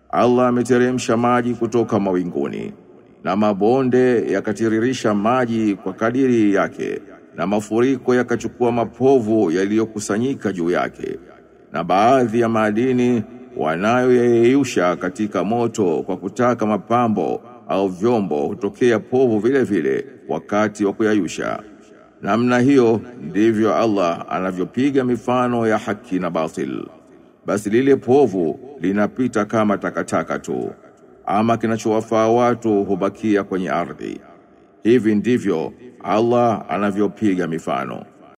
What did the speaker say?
Allah ameteremsha maji kutoka mawinguni na mabonde yakatiririsha maji kwa kadiri yake na mafuriko yakachukua mapovu yaliyokusanyika juu yake na baadhi ya madini wanayoyeyusha katika moto kwa kutaka mapambo au vyombo hutokea povu vile vile wakati wa kuyayusha namna hiyo ndivyo Allah anavyopiga mifano ya haki na batil basi lile povu linapita kama takataka tu ama kinachowafaa watu hubakia kwenye ardhi hivi ndivyo Allah anavyopiga mifano